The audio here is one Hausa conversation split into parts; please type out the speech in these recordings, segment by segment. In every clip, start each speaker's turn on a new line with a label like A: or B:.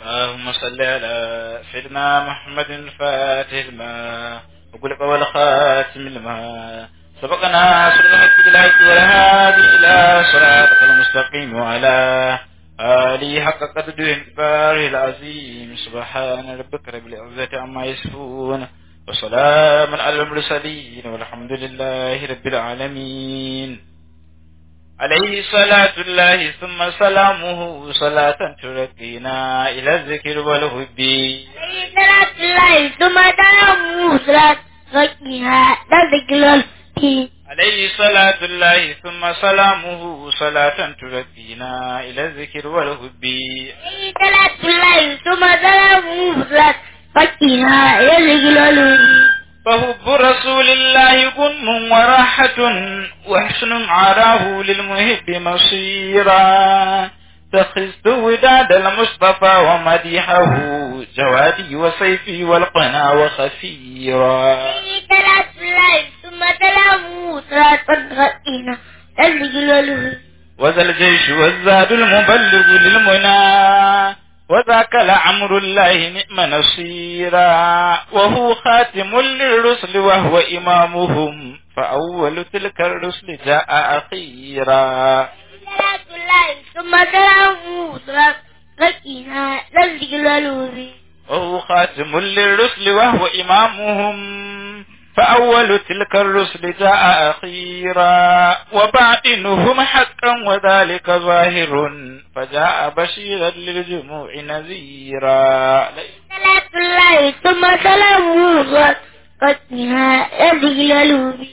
A: اللهم صل على سيدنا محمد الفاتح لما وقل قول خاتم لما سبقنا سر الحق بالحق والهادي إلى صراطك المستقيم وعلى آله حق قدره انتباره العظيم سبحان ربك رب العزة عما يصفون وسلام على المرسلين والحمد لله رب العالمين عليه صلاة الله ثم سلامه صلاة ترقينا إلى الذكر والهب
B: عليه صلاة الله ثم سلامه صلاة ترقينا إلى الذكر والهب
A: عليه صلاة الله ثم سلامه صلاة ترقينا إلى الذكر والهب
B: عليه صلاة الله ثم سلامه صلاة ترقينا إلى الذكر والهب
A: فحب رسول الله غنم وراحة وحسن عراه للمحب مصيرا تخست وداد المصطفى ومديحه جوادي وسيفي والقنا وخفيرا
B: عليه صلاة الله ثم سلامه صلاة ترقينا إلى الذكر والهب
A: وذا الجيش والزاد المبلغ للمنى وذاك لعمر الله نعم نصيرا وهو خاتم للرسل وهو إمامهم فأول تلك الرسل جاء أخيرا
B: صلاة الله ثم سلامه صلاة ترقينا إلى الذكر والهب
A: وهو خاتم للرسل وهو إمامهم فأول تلك الرسل جاء أخيرا وباطنهم حقا وذلك ظاهر فجاء بشيرا للجموع نذيرا
B: صلاة الله ثم سلامه صلاة ترقينا إلى الذكر والهب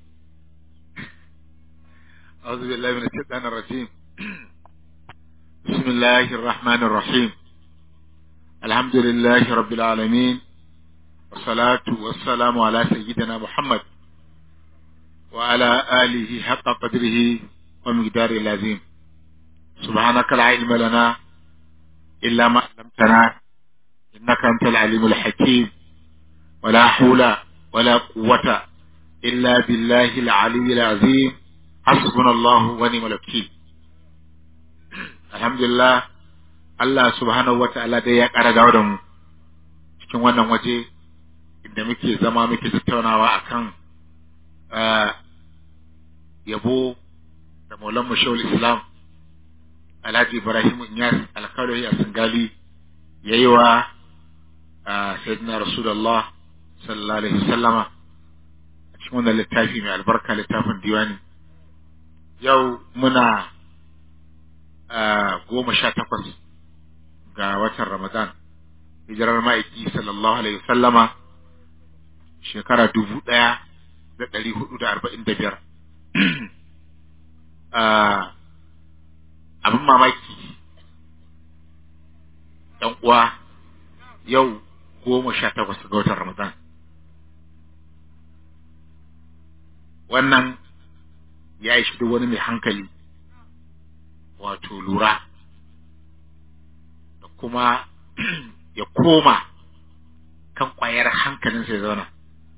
C: أعوذ بالله من الشيطان الرجيم بسم الله الرحمن الرحيم الحمد لله رب العالمين والصلاة والسلام على سيدنا محمد وعلى آله حق قدره ومقداره العظيم سبحانك لا علم لنا إلا ما علمتنا إنك أنت العليم الحكيم ولا حول ولا قوة إلا بالله العلي العظيم حسبنا الله ونعم الوكيل alhamdulillah Allah subhanahu wa ta'ala dai ya ƙara dawo da mu cikin wannan waje inda muke zama muke tattaunawa akan ah, yabo da maulan mashawul islam alhaji ibrahim inyas alkalohi a singali ya yi wa ah, sayyidina rasulullah sallallahu alaihi wasallama a cikin wannan littafi mai albarka littafin diwani yau muna goma sha takwas ga watan Ramadan, hijirar ma'aiki sallallahu Alaihi wasallama shekara dubu ɗaya da ɗari hudu da arba'in da biyar. Abin mamaki, ‘yan uwa yau goma sha takwas ga watan Ramadan. Wannan ya ishi duk wani mai hankali. wato lura da kuma ya koma kan ƙwayar hankalinsa ya zauna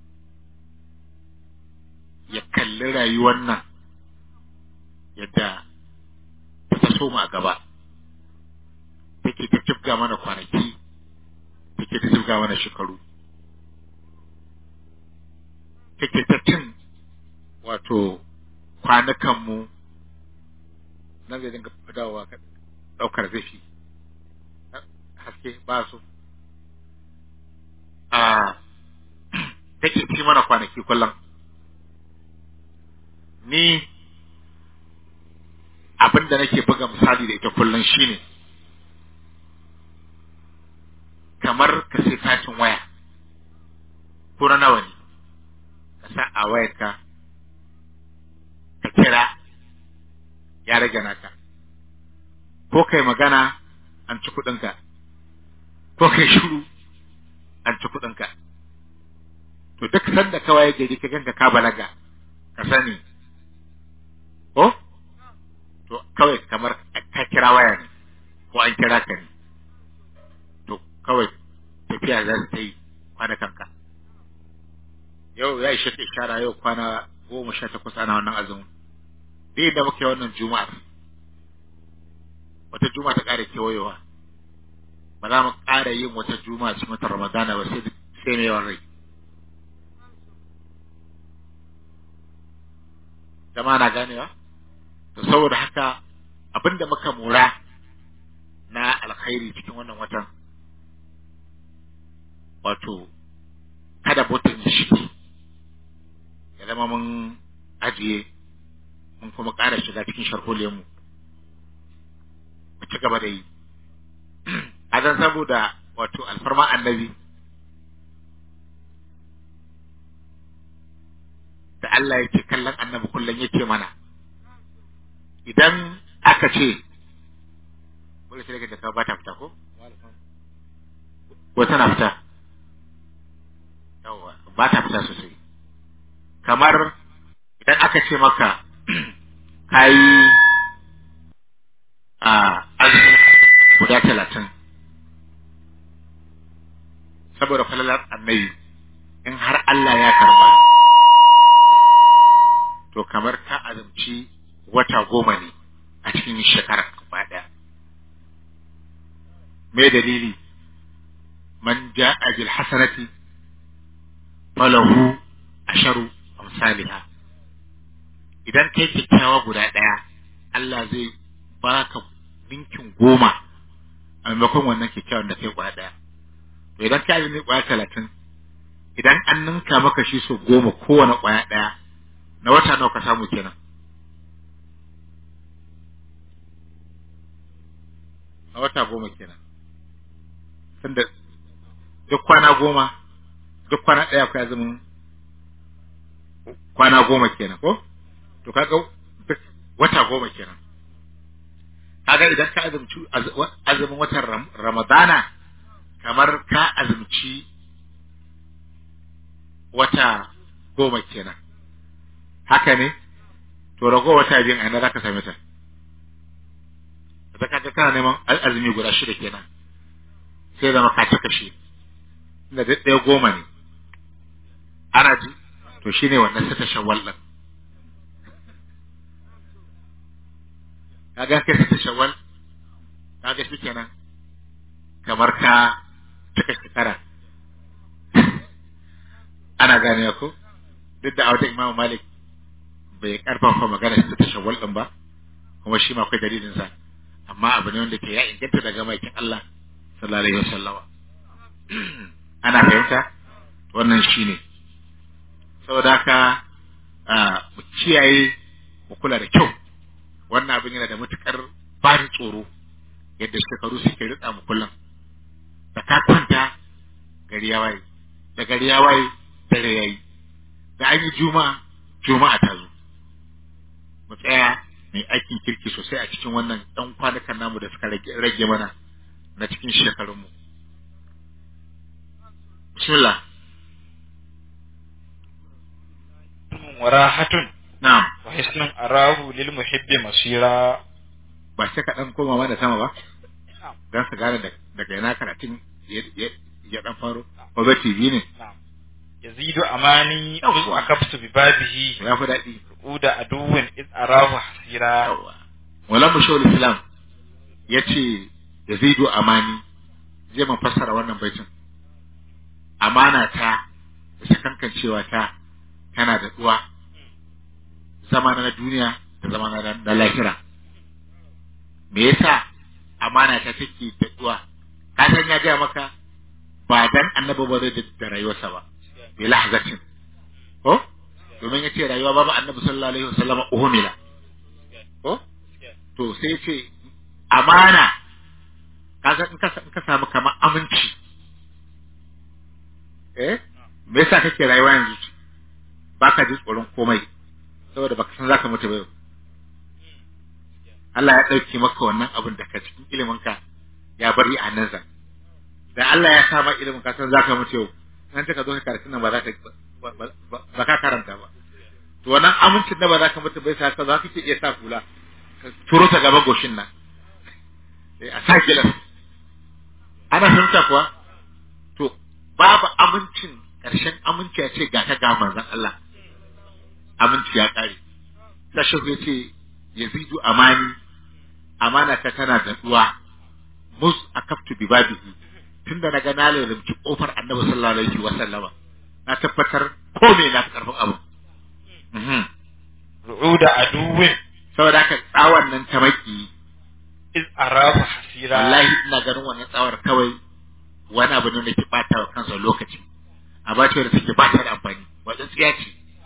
C: ya kalli rayuwar nan yadda ta so mu a gaba take ta jibga mana kwanaki take ta jibga mana shekaru take ta cin wato kwanukanmu nan zai dinga dawowa ka ɗaukar zafi haske ba su a take ci mana kwanaki kullum ni abin da nake buga misali da ita kullum shine kamar ka sai katin waya ko na nawa ne ka sa a wayarka ka kira ya rage naka ko kai magana an ci kuɗinka ko kai shiru an ci kuɗinka to duk sanda ka waye gari ka ganka ka balaga ka sani ko to kawai kamar ka kira waya ne ko an kira ka ne to kawai tafiya za ta yi kwanakanka yau ya ishe ta ishara yau kwana goma sha takwas ana wannan azumin dai da muke wannan juma'ar wata juma'a ta ƙara kewayewa ba za mu ƙara yin wata juma'a cikin watan ramadana ba sai sai mai yawan rai jama'a na ganewa to saboda haka abinda muka mora na alkhairi cikin wannan watan wato kada botan ya shige ya zama mun ajiye mun kuma ƙara shiga cikin sharholiyarmu mu ci gaba da yi a zan saboda wato alfarma annabi da Allah yake kallon annabi kullum yake mana idan aka ce wani sai daga ba ta fita ko ko tana fita yawa ba ta fita sosai kamar idan aka ce maka kayi a azumi guda talatin saboda falalar annabi in har Allah ya karba to kamar ka azumci wata goma ne a cikin shekarar gaba ɗaya me dalili man ja'a bil hasanati falahu asharu amsalha idan kai kyakkyawa guda ɗaya Allah zai baka ninkin goma a maimakon wannan kyakkyawan da kai kwaya ɗaya to idan ka yi kwaya talatin idan an ninka maka shi so goma kowane kwaya ɗaya na wata nawa ka samu kenan a wata goma kenan tunda duk kwana goma duk kwana ɗaya ku azumin kwana goma kenan ko to kaga duk wata goma kenan kaga idan ka azumci azumin watan ramadana kamar ka azumci wata goma kenan haka ne to rago wata biyun a ina za ka same ta da kaga kana neman azumi guda shida kenan sai zama ka cika shi inda duk ɗaya goma ne ana ji to shine wannan sata shawwal din kaga kai sata shawwal kaga shi kenan kamar ka cika shekara ana gane ko duk da a wajen imamu malik bai karfafa magana sata shawwal din ba kuma shi ma akwai dalilin sa amma abu ne wanda ke ya inganta daga maikin Allah sallallahu alaihi wasallama ana fahimta wannan shine saboda haka mu kiyaye mu kula da kyau wannan abin yana da matukar bani tsoro yadda shekaru suke ritsa mu kullum da ka kwanta gari ya waye da gari ya waye dare yayi da an yi juma'a juma'a ta zo mu tsaya mai aikin kirki sosai a cikin wannan ɗan kwanukan namu da suka rage mana na cikin shekarunmu. Bismillah.
A: warahatun
C: Na'am.
A: wa hisnun arahu lil muhibbi masira
C: Ba sai ka ɗan koma mana sama ba? Don su gane daga yana karatun ya ɗan faro. Obe TV ne.
A: yazidu amani uz akaftu bi babihi
C: Ya fi daɗi.
A: uda aduwin iz arahu hasira
C: Yawwa. Wala mu shawul Islam ya ce Yazidu Amani zai man fassara wannan baitin. Amana ta da sakankancewa ta tana da uwa zama na duniya da zama na na lahira. Me yasa amana ta take da uwa? Ka san ya gaya maka ba dan annabi ba zai da rayuwarsa ba. Bi lahzatin. Ko? domin ya ce rayuwa babu annabi sallallahu alaihi wasallam uhumila ko to sai ce amana kaga in ka in ka samu kamar aminci eh me yasa kake rayuwa yanzu baka ji tsoron komai saboda baka san zaka mutu ba yau Allah ya dauke maka wannan abin da ka cikin ilimin ka ya bari a nan zan da Allah ya sa maka ilimin ka san zaka mutu yau nan ta ka zo ka karatu nan ba za ka ba ka karanta ba to wannan amincin da ba za ka mutu bai sa ka za ka iya sa kula ka turo ta gaba goshin nan a sa gilas ana fahimta kuwa to babu amincin ƙarshen aminci ya ce ga ta ga manzon Allah aminci ya ƙare sai shi ya ce yazidu amani amana ta tana da duwa mus akaftu bi babihi tunda na ga na lalabci kofar annabi sallallahu alaihi wa sallama na tabbatar ko me na fi karfin abu Mhm.
A: ru'uda aduwin
C: saboda haka tsawon nan ta maki
A: iz arahu hasira
C: wallahi ina ganin wannan tsawar kawai wani abu ne da ke bata wa kansa lokaci a ba da take ba ta da amfani wajen tsiya ce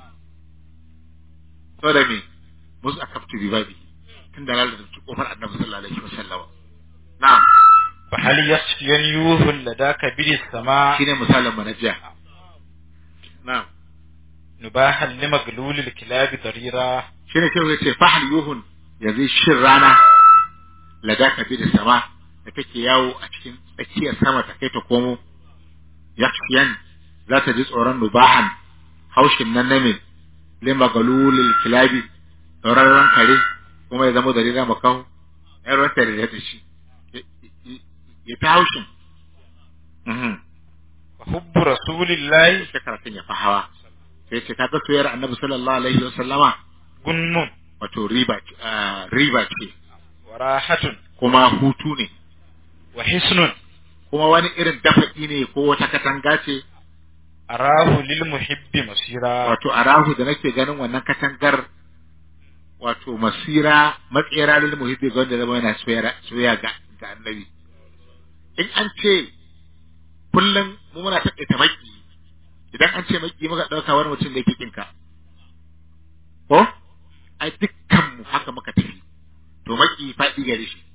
C: saboda me musu a kaftu ribabi tun da lalata kofar annabi sallallahu alaihi wasallam na'am
A: fa hal yasfiyan yuhul ladaka bil sama
C: shine misalin mu na jiya na'am
A: nubahan limaglulil kilabi darira
C: shine sai yace fahal yuhun yanzu shin rana ladaka bi da sama da take yawo a cikin tsakiyar sama ta kai ta komo yakshiyan za ta ji tsoron nubahan haushin nan na min lima galulil kilabi tsoron kare kuma ya zama dalila makahu ya ruwan tare da shi ya ta haushin Mhm.
A: wa hubbu rasulillahi
C: sai karatun ya fi hawa sai ce kaga soyayyar annabi sallallahu alaihi wa sallama
A: gunnun
C: wato riba ce- ah, riba ce
A: wa rahatun
C: kuma hutu ne
A: wa hisnun
C: kuma wani irin dafa'i ne ko wata katanga ce
A: arahu lil muhibbi masira
C: wato a rahu da nake ganin wannan katangar wato masira matsera lil muhibbi ga wanda zama yana soyayya soyayya ga ga annabi in an ce kullum mu muna taƙaita maki idan an ce maki muka ɗauka wani mutum da yake kinka ko ai dukkan mu haka muka tafi to maki faɗi gare shi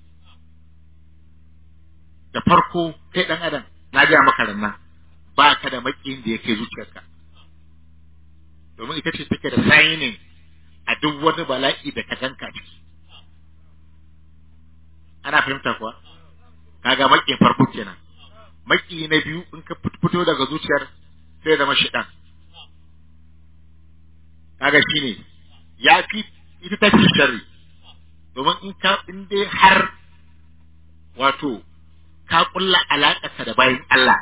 C: da farko kai ɗan adam na gaya maka rannan ba ka da makiyin da yake zuciyarka domin ita ce take da sayinin a duk wani bala'i da ka ganka ciki ana fahimta kuwa kaga makiyin farko kenan maki na biyu in ka fit- fito daga zuciyar sai zama shidan kaga shine ya fi ita ta fi sharri domin in ka in dai har wato ka kulla alaƙarka da bayan Allah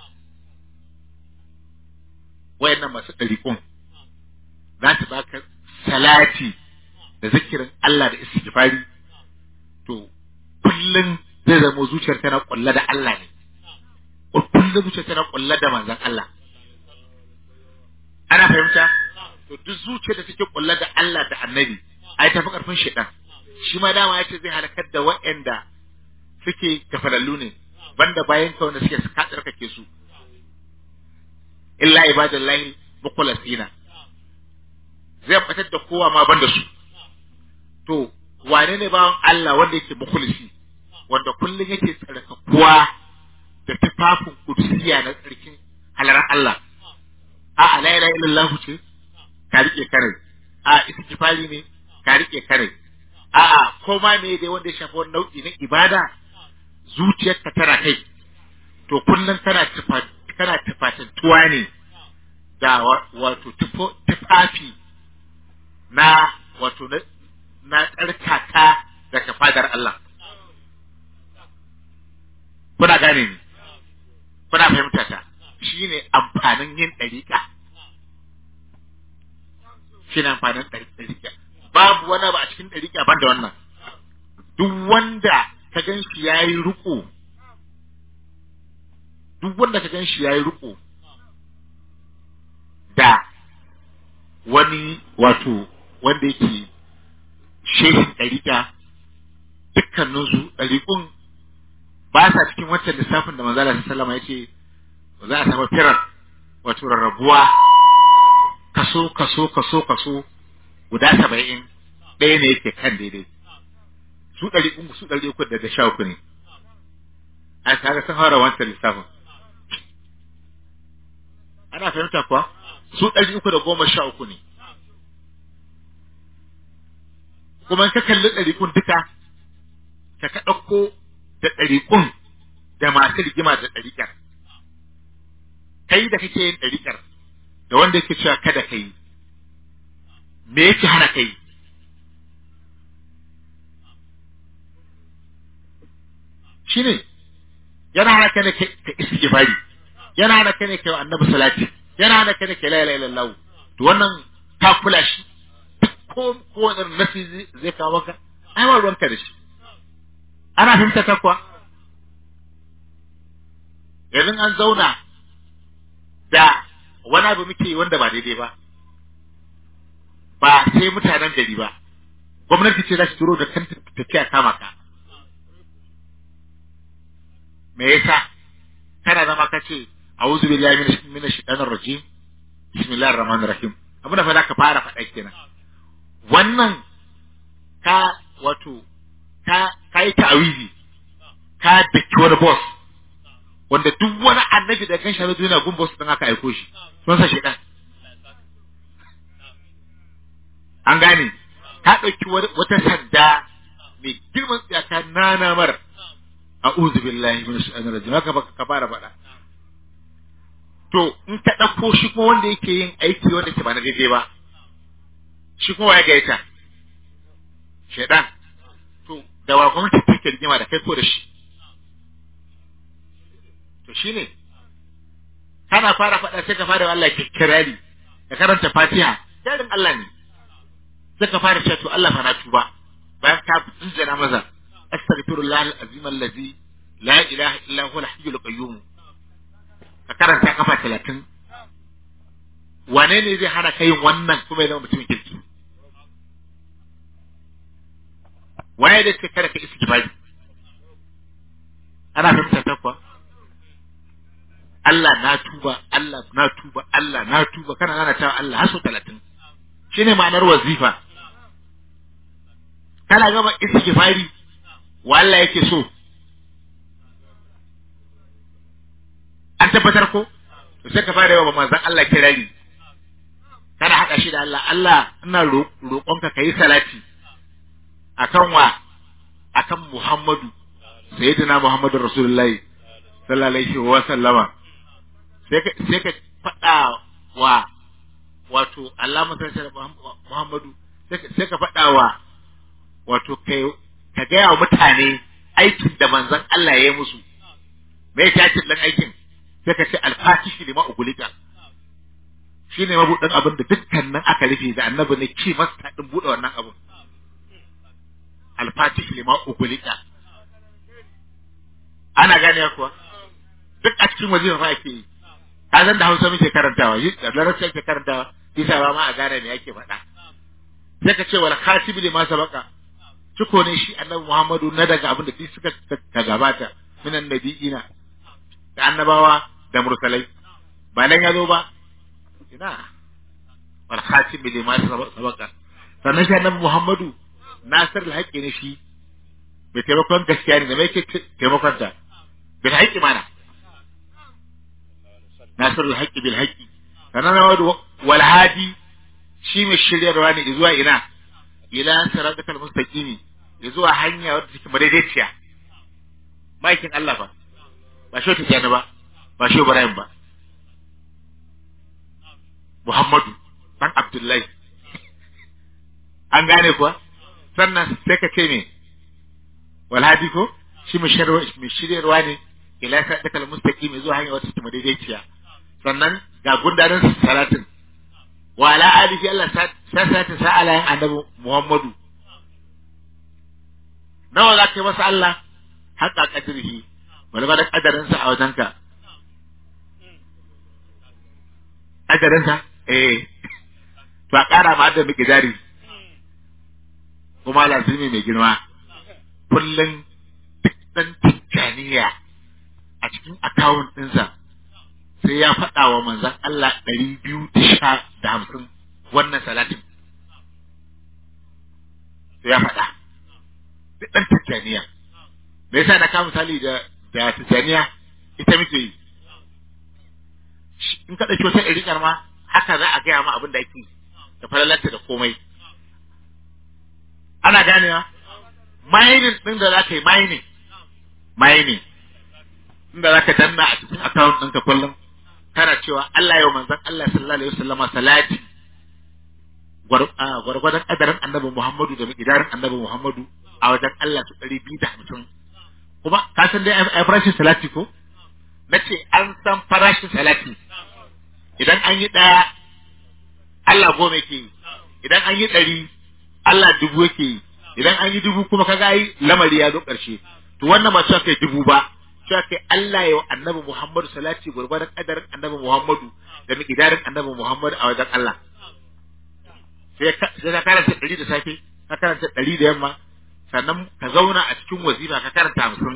C: wayannan masu ɗariƙun za su baka salati da zikirin Allah da istighfari to kullum zai zama zuciyar tana kulla da Allah ne kullum zuciyar tana kulla da manzon Allah ana fahimta to duk zuciyar da take kulla da Allah da annabi ai tafi karfin shedan shi ma dama yace zai halakar da waɗanda suke gafalallu ne banda bayan ka wanda suke ka tsarkake su illa ibadallahi mukhlasina zai fitar da kowa ma banda su to wane ne bawan Allah wanda yake mukhlisi wanda kullun yake tsarkakuwa da tufafin kudusiya na tsarkin halarar Allah a la ilaha illallah ce ka rike kare a istighfari ne ka rike kare a a ko ma me dai wanda ya shafi wani nau'i na ibada zuciyarka tana kai to kullum kana tufa kana tufatantuwa ne da wa- wato tufo- tufafi na wato na na tsarkaka daga fadar Allah kuna gane ni kuna fahimta ta shine amfanin yin ɗariƙa shine amfanin ɗari- ɗariƙa babu wani ba a cikin ɗariƙa ban da wannan duk wanda ka gan shi ya yi riƙo duk wanda ka gan shi ya yi riƙo da wani wato wanda yake shehin ɗariƙa dukkaninsu ɗariƙun ba sa cikin wancan lissafin da manzala sallama ya ce ba za a samu firar wato rarrabuwa kaso kaso kaso kaso guda saba'in ɗaya ne yake kan daidai su ɗari uku su ɗari uku daga sha uku ne a kaga sun haura wancan lissafin ana fahimta kuwa su ɗari uku da goma sha uku ne kuma in ka kalli ɗariƙun duka ka ka ɗauko da ɗariƙun da masu rigima da ɗariƙar kai da kake yin ɗariƙar da wanda yake cewa kada ka yi me yake hana kai shine yana hana ka ne ka istighfari yana hana ka ne ka yi wa annabi salati yana hana ka ne ka la ilaha illallah to wannan ka kula shi ko ko wani nasi zai- zai kawo maka ai ba ruwanka da shi ana fahimta ta kuwa yanzu an zauna da wani abu muke yi wanda ba daidai ba ba sai mutanen gari ba gwamnati ce za su turo da kanta tafiya kama ka me yasa kana zama ka ce a'udhu billahi minash minash shaitanir rajim bismillahir rahmanir rahim abin da fa zaka fara faɗa kenan wannan ka wato ka kai ta'awizi ka daki wani boss wanda duk wani annabi da kan shahadu yana gun boss din aka aiko shi sun sa shaitan an gane ka ɗauki wata sanda mai girman tsaka nana mar a'udhu billahi minash shaitanir rajim haka baka ka fara faɗa to in ka ɗauko shi kuma wanda yake yin aiki wanda ke ba na daidai ba shi kuma ya gaita shaidan to da wa gwamnati take rigima da kai ko da shi to shine kana fara faɗa sai ka fara Allah ke kirari ka karanta Fatiha jarin Allah ne sai ka fara cewa to Allah fa na tuba bayan ka tsinjana maza astaghfirullah al-azim allazi la ilaha illa huwa al-hayyul qayyum ka karanta kafa talatin wane ne zai hana ka yin wannan kuma ya zama mutumin kirki waye da ce kada ka isi kifari ana fahimta ta kuwa Allah na tuba Allah na tuba Allah na tuba kana nana cewa Allah har sau talatin shine ma'anar wazifa kana gama isi kifari wa Allah yake so an tabbatar ko to sai ka fara yawa manzon Allah kirari kana haɗa shi da Allah Allah ina roƙonka kai salati akan wa akan Muhammadu sayyidina Muhammadu Rasulullahi sallallahu alaihi wa sallama sai ka sai ka faɗa wa wato Allah musallallahu Muhammadu sai ka faɗa wa wato kai ka gaya wa mutane aikin da manzon Allah ya yi musu me ya ce dan aikin sai ka ce alfatishi lima ugulika shi ne mabuɗin abin da dukkanin aka rufe da annabi ne ki masta ɗin buɗe wannan abin alfatishi lima ugulika ana gane kuwa duk a cikin waje fa ake yi ka zan da hausa muke karantawa yi da larabci ake karantawa bisa ba ma a gane me ake faɗa sai ka ce wal khatibi lima sabaka ciko ne shi annabi muhammadu na daga abin da duk suka ka gabata minan nabiyina da annabawa da mursalai ba nan ya zo ba ina wal khatim lima sabaka sannan shi annabi Muhammadu nasir al ne shi bai taimakon gaskiya ne da mai ke taimakon ta bil haqqi mana nasir al bil haqqi sannan wal hadi shi mai shiryarwa ne zuwa ina ila siratal mustaqimi zuwa hanya wadda take madaidaiciya maikin Allah ba ba shi ta jani ba ba shi Ibrahim ba Muhammadu dan Abdullahi an gane kuwa sannan sai ka ce me walhadi ko shi mai shiryarwa ne ila sadakal mustaqim zuwa hanya wata kuma daidaiciya sannan ga gundarin salatin wa ala alihi Allah sa salatin sa ala annabi Muhammadu nawa za ka yi masa Allah haƙa ƙadirhi wani ba da ƙadarinsa a wajenka ƙadarinsa eh to a ƙara ma da miki jari kuma lazimi mai girma kullum duk ɗan tijjaniya a cikin akawun ɗinsa sai ya faɗa wa manzan Allah ɗari biyu da sha da hamsin wannan salatin sai ya faɗa duk ɗan tijjaniya me yasa na kawo misali da da tijjaniya ita muke yi in ka ɗauki wata ɗariƙar ma haka za a gaya ma abin da ake da falalarta da komai ana ganewa mining ɗin da za ka yi mining mining inda za ka danna a cikin account ɗinka kullum kana cewa Allah yau manzon Allah sallallahu alaihi wasallama salati gwargwadon ƙadarin annabi Muhammadu da miƙidarin annabi Muhammadu a wajen Allah su ɗari biyu da hamsin kuma ka san dai ai farashin salati ko na ce an san farashin salati idan an yi ɗaya Allah goma yake yi idan an yi ɗari Allah dubu yake yi idan an yi dubu kuma kaga ai lamari ya zo ƙarshe to wannan ba cewa kai dubu ba cewa kai Allah ya wa annabi Muhammadu salati gurgurdan kadarin annabi Muhammadu da miqdarin annabi Muhammadu a wajen Allah sai ka sai ka karanta ɗari da safe ka karanta ɗari da yamma sannan ka zauna a cikin wazifa ka karanta hamsin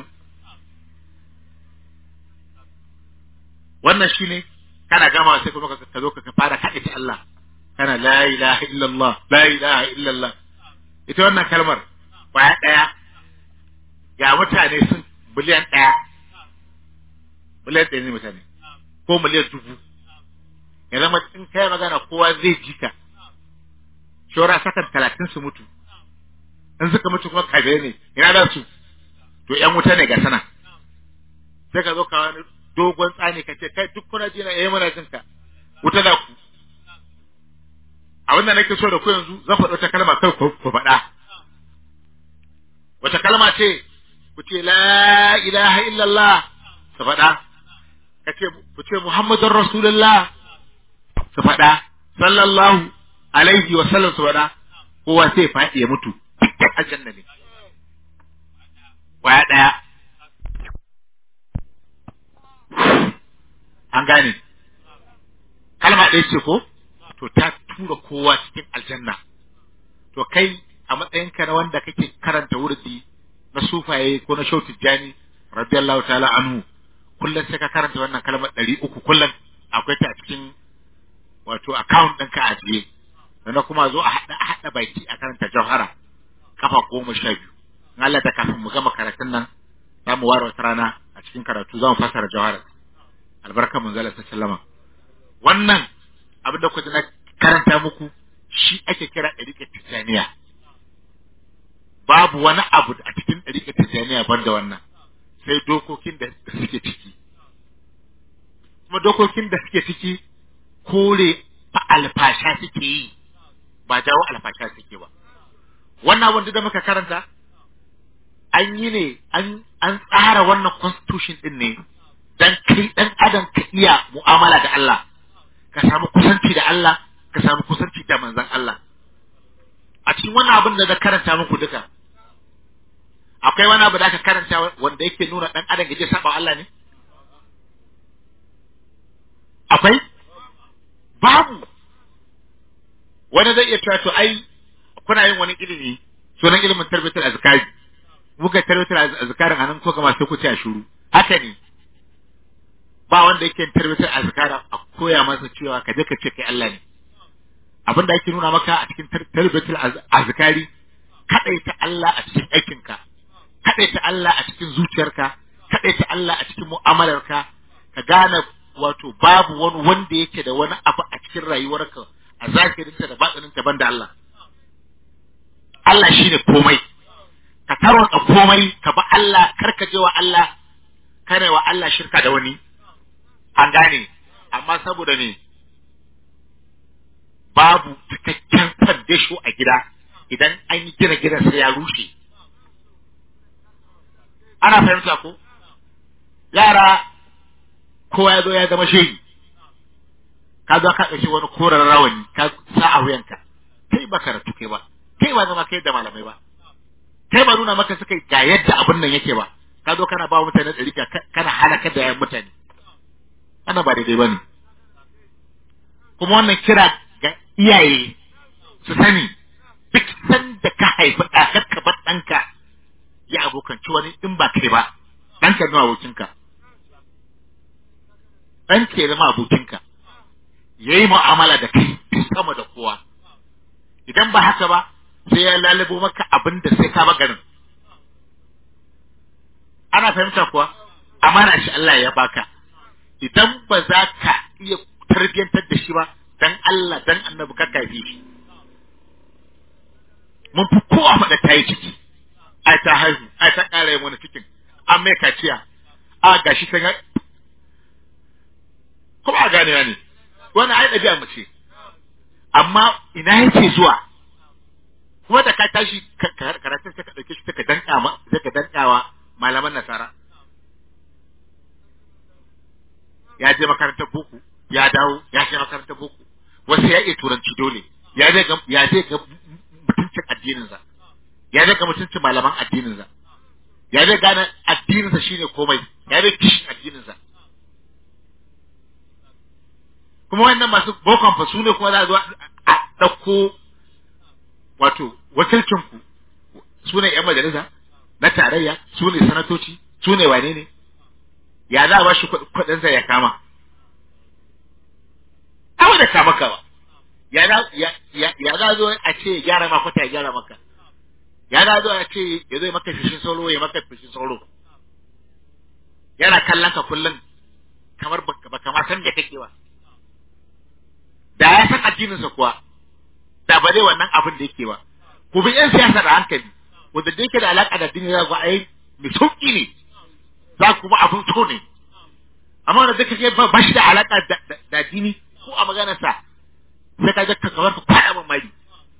C: wannan shine kana gama sai kuma ka zo ka fara kaɗe ta Allah kana la ilaha illallah la ilaha illallah ita wannan kalmar kwaya ɗaya ga mutane sun miliyan ɗaya miliyan ɗaya ne mutane ko miliyan dubu ya zama in kai magana kowa zai ji ka shora sakan talatin su mutu in suka mutu kuma kabe ne ina da su to ƴan wuta ne ga sana sai ka zo ka wani dogon tsani ka ce kai duk kuna ji na yayi mana jin ka wuta da ku abin da nake so da ku yanzu zan faɗi wata kalma kai ku faɗa wata kalma ce ku ce la ilaha illallah su faɗa ka ce ku ce muhammadun rasulullah su faɗa sallallahu alaihi wa sallam su faɗa kowa sai faɗi ya mutu dukkan aljanna ne waya ɗaya an gane kalma ɗaya ce ko to ta tura kowa cikin aljanna to kai a matsayinka na wanda kake karanta wurdi na sufaye ko na shau tijjani radiyallahu ta'ala anhu kullum sai ka karanta wannan kalmar ɗari uku kullum akwai ta a cikin wato account ɗinka a ajiye sannan kuma zo a haɗa a haɗa baki a karanta jauhara kafa goma sha biyu in Allah ta kafin mu gama karatun nan za mu ware wata rana a cikin karatu za mu fassara jauhara albarka mun zala sallama wannan abin da kuka na karanta muku shi ake kira ɗariƙar tijjaniya babu wani abu a cikin ɗariƙar tijjaniya banda wannan sai dokokin da suke ciki kuma dokokin da suke ciki kore fa alfasha suke yi ba jawo alfasha suke ba wannan abin da muka karanta an yi ne an tsara wannan constitution din ne dan kai dan adam ka iya mu'amala da Allah ka samu kusanci da Allah ka samu kusanci da manzon Allah a cikin wannan abin da na karanta muku duka akwai wani abu da aka karanta wanda yake nuna dan adam gaje saba Allah ne akwai babu wani zai iya cewa to ai kuna yin wani ilimi sunan ilimin tarbiyatul azkari muka tarbiyatul azkarin anan ko kamar sai ku ce a shuru haka ne ba wanda yake tarbiyatul azkara a koya masa cewa ka je ka ce kai Allah ne abin da ake nuna maka a cikin tarbiyatul azkari kadaita Allah a cikin aikinka kadaita Allah a cikin zuciyarka kadaita Allah a cikin mu'amalarka ka gane wato babu wani wanda yake da wani abu a cikin rayuwarka a zahirinta da batsininta banda Allah Allah shine komai ka tarwatsa komai ka ba Allah karka je wa Allah kare wa Allah shirka da wani an gane amma saboda ne babu cikakken fandesho a gida idan an yi gina gidan sai ya rushe ana fahimta ko yara kowa ya zo ya zama shehi ka zo ka ɗauki wani koren rawani ka sa a wuyanka kai ba karatu kai ba kai ba zama kai da malamai ba kai ba nuna maka suka ga yadda abin nan yake ba ka zo kana ba mutane ɗari kana halakar da yayan mutane wannan ba daidai ba ne kuma wannan kira ga iyaye su sani duk sanda ka haifi ɗakar ka bar ɗanka ya abokanci wani in ba kai ba ɗanka nuna abokinka ɗanka ya zama abokinka ya yi mu'amala da kai sama da kowa idan ba haka ba sai ya lalabo maka abin da sai ka garin ana fahimta kuwa amana shi Allah ya baka idan ba za ka iya tarbiyyantar da shi ba dan Allah dan annabi ka kafi shi mun fi kowa faɗa ta yi ciki ai ta haihu ai ta ƙara yin wani cikin an mai kaciya a gashi ta ga kuma a gane ne wani ai ɗabi'a mace amma ina yake zuwa kuma da ka tashi karatun sai ka ɗauke shi ka danka ma sai ka dankawa malaman nasara ya je makarantar boko ya dawo ya je makarantar boko wasu ya iya turanci dole ya je ga ya je ga mutuncin addininsa ya je ga mutuncin malaman addininsa ya zai gane addininsa shine komai ya zai kishin addininsa kuma wannan masu bokon fa su ne kuma za a zo a ɗauko wato wakilcinku su ne ‘yan majalisa na tarayya su ne sanatoci su ne wane ne ya za a ba shi kuɗinsa ya kama awa da kama kawa ya za ya za zo a ce ya gyara maka ta ya gyara maka ya za zo a ce ya zo ya maka fishin sauro ya maka fishin sauro yana kallon ka kullum kamar baka ma san da kake ba da ya san addininsa kuwa da ba zai wannan abin da yake ba ku bi yan siyasa da hankali wanda da yake da alaka da addini za ku ai mai sauki ne za ku ba abin so ne amma wanda duka ke ba shi da alaka da addini ko a maganarsa sai ka ga kamar ka kwada man mari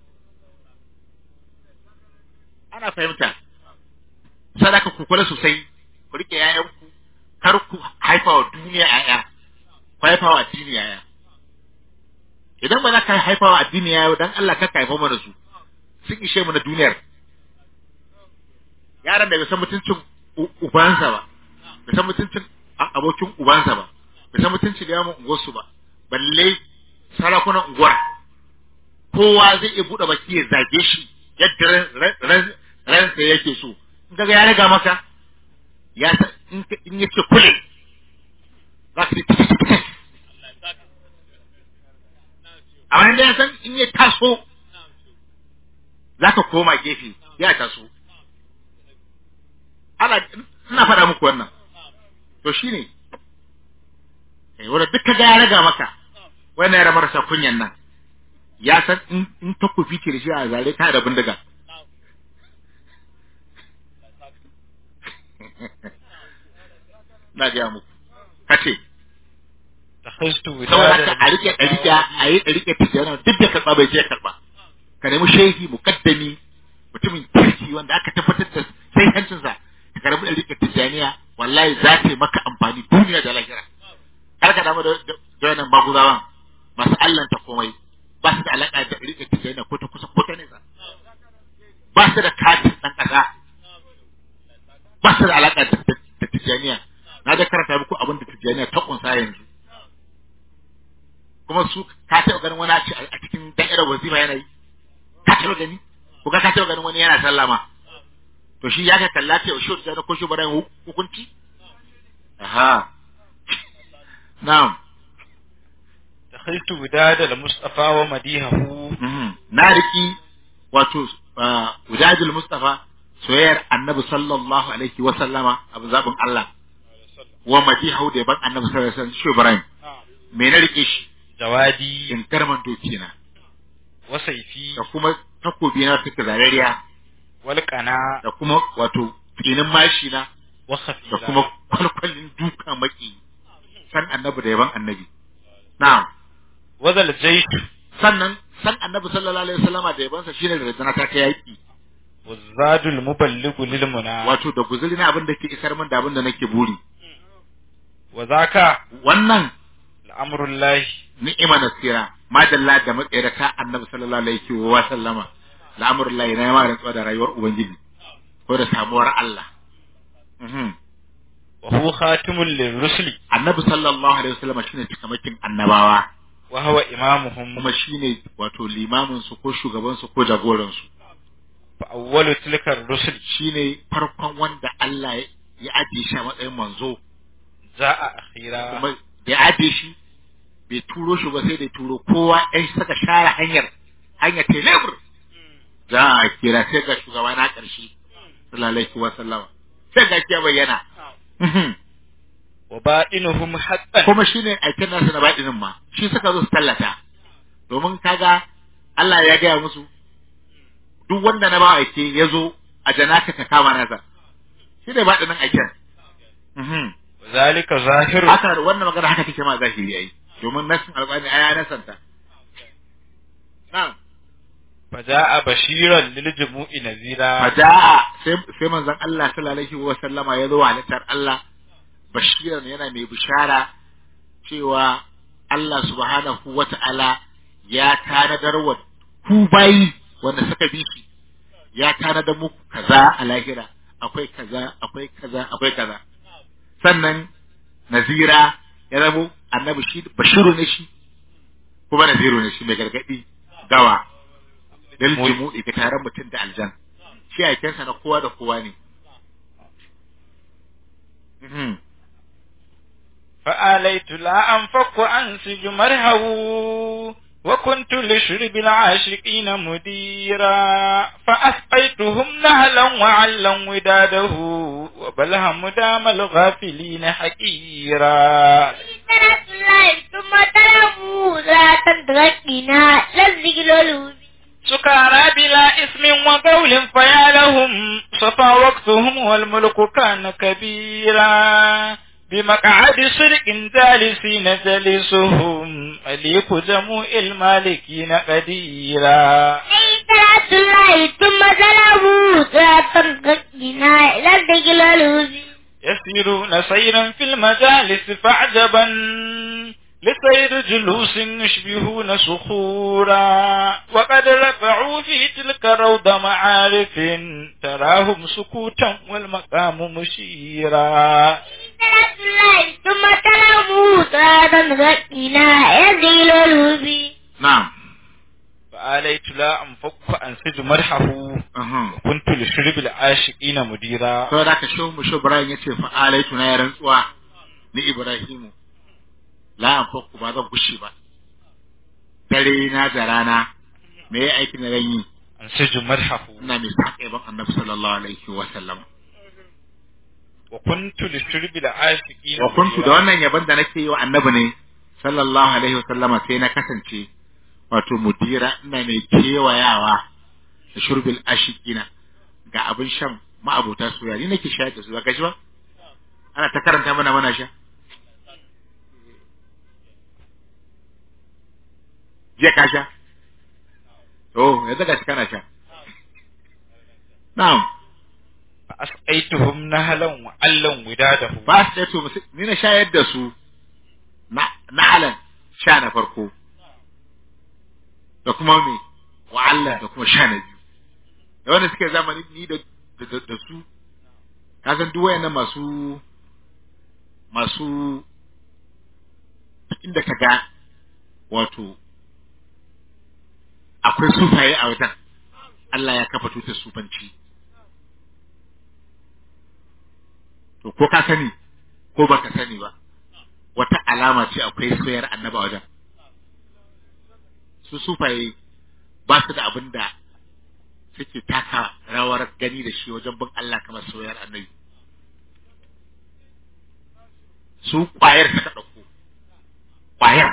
C: ana fahimta sadaka ku kula sosai ku rike yayanku kar ku haifa wa duniya yaya ku haifa wa addini yaya idan ba za ka haifa wa addini yaya dan Allah ka haifa mana su sun ishe mu na duniyar yaran da bai san mutuncin ubansa ba bai san mutuncin abokin ubansa ba bai san mutuncin liyamin unguwarsu ba balle sarakunan unguwar kowa zai iya buɗe baki ya zage shi yadda ransa yake so in kaga ya riga maka ya san in ya ce kule za ka amma inda ya san in ya taso za ka koma gefe ya taso ana ina faɗa muku wannan to shine eh wanda duk kaga ya raga maka wannan yara marasa kunyan nan ya san in in ta kufi ce da shi a zare ta da bindiga na ga muku kace
A: takhaistu
C: saboda haka a rike a rike a yi a rike tijana duk da karba bai je karba ka nemi shehi mukaddami mutumin kirki wanda aka tabbatar da sai hancinsa ka karbi da rike tijaniya wallahi za ta yi maka amfani duniya da lahira kar ka damu da da wannan maguzawan masu allanta komai ba su da alaka da rike tijaniya ko ta kusa ko ta nesa ba su da katin dan kasa ba su da alaka da tijaniya na da karanta muku abin da tijaniya ta kunsa yanzu kuma su ka taɓa ganin wani a cikin da'irar wazifa yana yi ka taɓa gani ko ka taɓa ganin wani yana sallama to shi ya ka kalla ta yaushe da ko shi bara hukunci aha na'am
A: takhaitu bidada al-mustafa wa madihahu
C: na riki wato wujadul mustafa soyayyar annabi sallallahu alaihi wa sallama abu zabin Allah wa madihahu da ban annabi sallallahu alaihi wa sallam shi Ibrahim me na rike shi
A: jawadi
C: in karman doki na
A: wa saifi
C: da kuma takobi na take zarariya
A: wal qana
C: da kuma wato tsinin mashi na
A: wa
C: da
A: khafila
C: kuma kwalkwalin duka maki san annabi da yaban annabi na'am
A: wa zal jayt
C: sannan san annabi sallallahu alaihi wasallama da yabansa shine da rajana ta ta yaki
A: wa zadul muballighu lil muna
C: wato da guzuri na abin da ke isar min da abin da nake buri
A: wa zaka
C: wannan
A: al'amrullahi
C: ni'ima nasira madalla da matsayarta annabi sallallahu alaihi wa sallama al'amurullahi na yama rantsuwa da rayuwar ubangiji ko da samuwar Allah Mhm.
A: wa huwa khatimul lirrusuli
C: annabi sallallahu alaihi wasallam shine cikamakin annabawa
A: wa huwa imamuhum
C: kuma shine wato limamin su ko shugaban su ko jagoran su
A: fa awwalu tilka ar-rusul
C: shine farkon wanda Allah ya- ya ajiye shi a matsayin manzo
A: za'a akhira
C: kuma da ya ajiye shi bai turo shi ba sai da ya turo kowa ɗan saka share hanyar hanyar telebur za a kira sai ga shugaba na ƙarshe sallallahu alaihi wasallam sai ga ya bayyana Mhm.
A: wa ba'inuhum haqqan
C: kuma shine aikin nasu na baɗinin ma shi suka zo su tallata domin kaga Allah ya gaya musu duk wanda na ba aike ya zo a janaka ka kama nasa shi ne baɗinin aikin Mhm.
A: zalika zahiru
C: haka wannan magana haka take ma zahiri ai domin nasin alƙur'ani aya nasanta na'am
A: faja'a bashiran lil jumu'i nazira
C: faja'a sai sai manzon Allah sallallahu alaihi wa sallama ya zo halittar Allah bashiran yana mai bishara cewa Allah subhanahu wa ta'ala ya tanadar wa ku bayi wanda suka bi shi ya tanadar muku kaza a lahira akwai kaza akwai kaza akwai kaza sannan nazira ya zamo annabi shi bashiru ne shi kuma naziru ne shi mai gargadi gawa lil jumu'i ga taron mutum da aljan shi aikensa na kowa da kowa ne Mhm.
A: فآليت لا أنفق أنسج مرهه وكنت لشرب العاشقين مديرا فأسقيتهم نهلا وعلا وداده وبلهم دام الغافلين حقيرا
B: سنة الله ثم تلموا لا تدركنا للذكر الوبي
A: سكارى بلا إثم وقول فيا لهم صفى وقتهم والملك كان كبيرا بمقعد صدق جالسين جلسهم مليك جموع المالكين قديرا
B: سنة الله ثم تلموا لا تدركنا للذكر الوبي
A: يسيرون سيرا في المجالس فعجبا لسير جلوس يشبهون صخورا وقد رفعوا في تلك روض معارف تراهم سكوتا والمقام مشيرا
B: سنة الله ثم تلموا لا تدركنا للذكر الوبي
C: na'am
A: فآليت لا أنفك أنسج مرحه
C: Uhum.
A: وكنت لشرب العاشقين مديرا
C: saboda haka shehu mu shehu Ibrahim yace fa alaitu na ya rantsuwa ni Ibrahimu la anfaku ba zan gushe ba dare na da rana me ya aikin da zan yi
A: أنسج مرحه
C: ina mai saka yaban annabi sallallahu alaihi wa sallam
A: وكنت لشرب العاشقين
C: wa kuntu da
A: مديرا.
C: wannan yaban da nake yi wa annabi ne sallallahu alaihi wa sallama sai na kasance wato mudira ina mai kewayawa da shurbil ashikina ga abin shan ma'abota soyayya ni nake shayar da su ba gashi ba ana ta karanta mana mana sha jiya ka sha to yanzu ga kana sha na'am
A: فأسقيتهم نهلا وعلا وداده
C: ba su to musu ni na shayar da su na na alan sha na farko da kuma me wa'allan da kuma sha na biyu da wanda suke zamani ni da da, da, da su ka san duk wayannan masu masu inda ka ga wato akwai sufaye a wajen Allah ya kafa tutar sufanci to ko ka sani ko baka sani ba wata alama ce akwai soyar annaba wajen su sufaye ba su da abin da suke taka rawar gani da shi wajen bin Allah kamar soyar annabi su kwayar suka ɗauko kwayar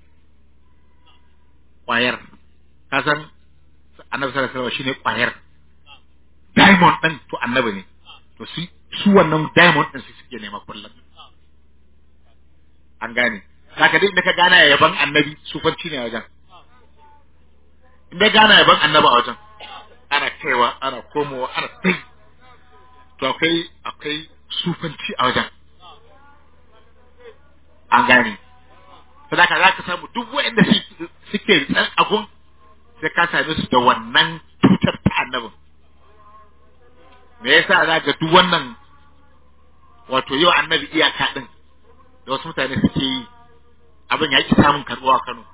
C: kwayar ka san annabi sallallahu alaihi wasallam shine kwayar diamond din to annabi ne to su su wannan diamond din su suke nema kullum an gane zaka duk da ka gana yaban annabi sufanci ne a wajen in dai gana yaban annabi a wajen ana kaiwa ana komowa ana tai to akwai akwai sufanci a wajen an gane sadaka za ka samu duk waɗanda su- suke tsan agun sai ka same su da wannan tutar ta annabin me yasa za ga duk wannan wato yau annabi iyaka din da wasu mutane suke yi abin ya ki samun karɓuwa a Kano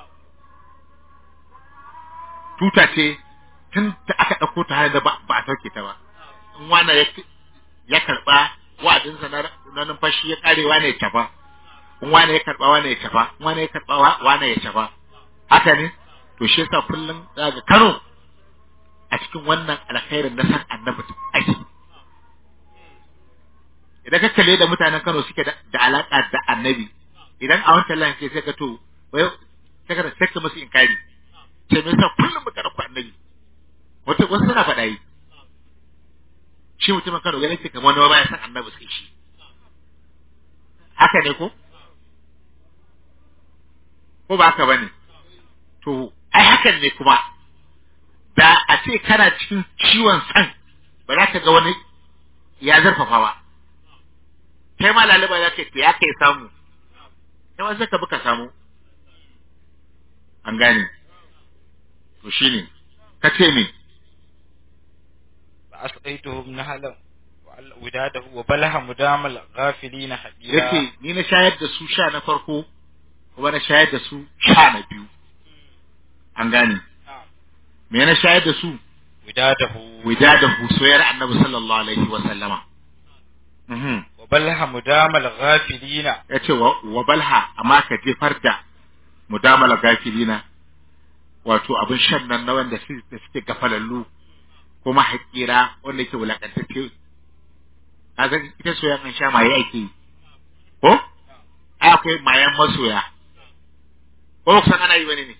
C: tuta ce tun da aka ɗauko ta har da ba ba a sauke ta ba in wani ya ya karɓa wa'adinsa na na numfashi ya ƙare wani ya tafa in wani ya karɓa wani ya tafa in wani ya karɓa wa- wani ya tafa haka ne to shi yasa kullum za ga Kano a cikin wannan alkhairin na san annabi ake idan ka kalle da mutanen Kano suke da, da alaka da annabi idan a wancan lan ke sai ka to wai sai ka sai ka musu inkari sai me yasa kullum muka dauko annabi wata wasu suna faɗa yi shi mutumin Kano ganin ce kamar wani ba ya san annabi sai shi haka ne ko ko ba haka bane to ai hakan ne kuma da a ce kana cikin ciwon san ba za ka ga wani ya zarfafa ba kai ma laliba za ka yi ya kai samu kai ma sai ka bi ka samu an gane to shine ka ce me
A: فأسقيتهم نهلا وداده وبلها مدام الغافلين حبيرا
C: yace ni na shayar da su sha na farko kuma na shayar da su sha na biyu an gane me na shayar da su
A: وداده
C: widadahu soyar annabi sallallahu alaihi wa sallama mhm
A: وبلها مدام الغافلين
C: yace wa, wa balha amma ka jefar da mudamala gafilina wato abin shan nan na wanda su- da suke gafalallu kuma haƙira wanda yake wulakantacce kaga ita soyayya an sha maye ake yi ko ai akwai mayan masoya ko kusan ana yi wani ne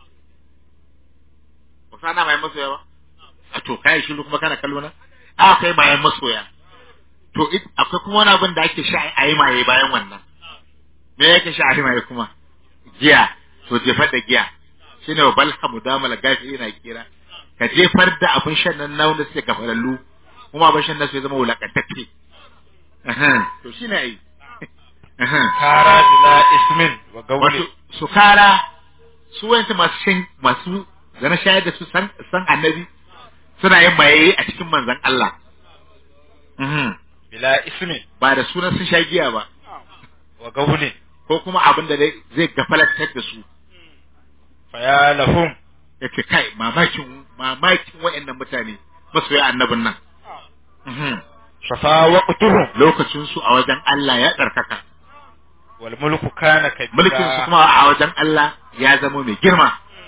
C: ba san ana mayan masoya ba a to kai shi kuma kana kallo na ai akwai mayan masoya to it- akwai kuma wani abin da ake sha a yi maye bayan wannan me yake sha a yi maye kuma giya to jefar da giya shine wa balha mudamala gafi yana kira ka jefar da abin shan nan na wanda suke gafalallu kuma abin shan nan su ya zama wulakantacce Ahan, to shine ai Ahan.
A: كارا بلا اسم
C: wato
A: وقول
C: su kara su wayanta masu shan masu zana shayar da su san san annabi suna yin maye a cikin manzon Allah Mhm.
A: بلا اسم
C: ba da sunan sun sha giya ba
A: وقول
C: ko kuma abin da zai- zai gafalantar da su
A: فيا لهم
C: yace kai mamakin mamakin wayannan mutane masoya annabin nan Mhm.
A: شفا وقتهم
C: lokacin su a wajen Allah ya tsarkaka
A: والملك كان
C: mulkin su
A: كبيرا
C: kuma a wajen Allah ya zama mai girma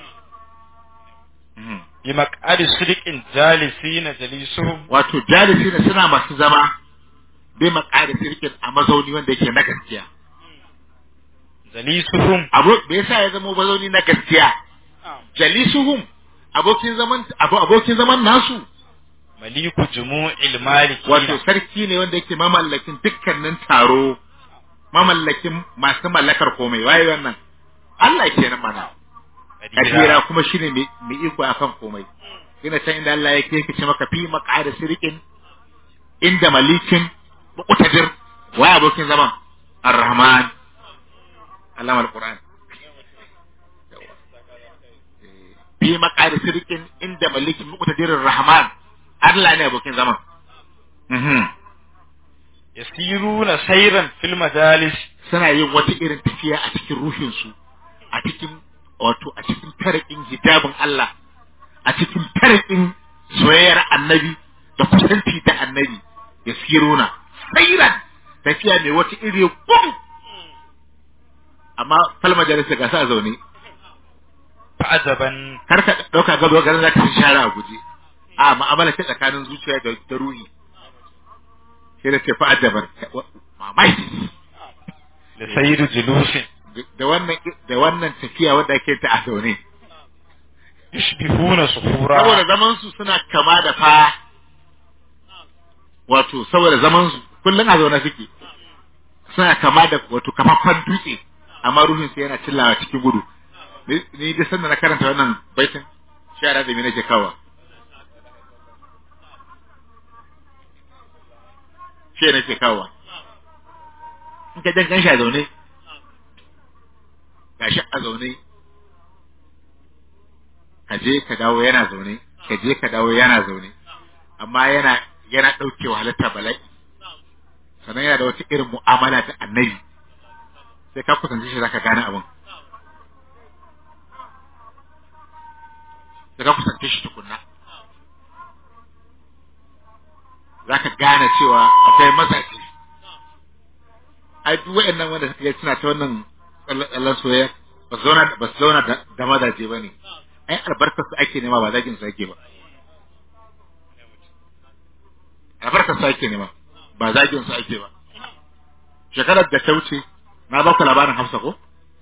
C: Mhm.
A: بمقعد صدق جالسين جليسهم
C: wato jalisi ne suna masu zama bai makari sirkin a mazauni wanda yake na gaskiya
A: جليسهم
C: abu me yasa ya zama mazauni na gaskiya jalisuhum abokin zaman abu abokin zaman nasu
A: مليك جموع المالكين
C: wato sarki ne wanda yake mamallakin dukkanin taro mamallakin masu mallakar komai waye wannan Allah kenan mana kabira kuma shine mai mai iko akan komai ina can inda Allah yake yake ce maka fi maqada sirqin inda malikin muqtadir wa abokin zaman ar-rahman allama al-quran fi maqada sirqin inda malikin muqtadir ar-rahman Allah ne abokin zaman mhm
A: يسيرون سيرا في المجالس
C: suna yin wata irin tafiya a cikin ruhinsu a cikin wato a cikin tarakin hijabin Allah a cikin tarakin soyayyar annabi da kusanci da annabi ya siruna sairan tafiya mai wata iri gum amma fal majalisa ga sa zaune
A: فعجبا
C: kar ka dauka gaba garin zaka ci shara a guje a mu'amala ta tsakanin zuciya da da ruhi sai da ce fa ajabar mamaki
A: لسير جلوس
C: da wannan da wannan tafiya wadda ake ta a zaune
A: يشبهون صخورا
C: saboda zaman su suna kama da fa wato saboda zaman su kullun a zaune suke suna kama da wato kafaffan dutse amma ruhin su yana cillawa cikin gudu ni ni da sanda na karanta wannan baitin shara da me nake kawa shi nake kawa in ka dan shi a zaune gashi a zaune ka je ka dawo yana zaune ka je ka dawo yana zaune amma yana yana ɗaukewa halitta bala'i sannan yana da wata irin mu'amala ta annabi sai ka kusanci shi zaka gane abin sai ka kusanci shi tukunna zaka gane cewa akwai mazaje ai duk waɗannan wanda suka yi suna ta wannan tsallan soyayya ba su zauna ba su zauna da- da mazaje ba ne ai albarkar su ake nema ba zagin su ake ba albarkar su ake nema ba zagin su ake ba shekarar da ta wuce na ba ku labarin Hafsa ko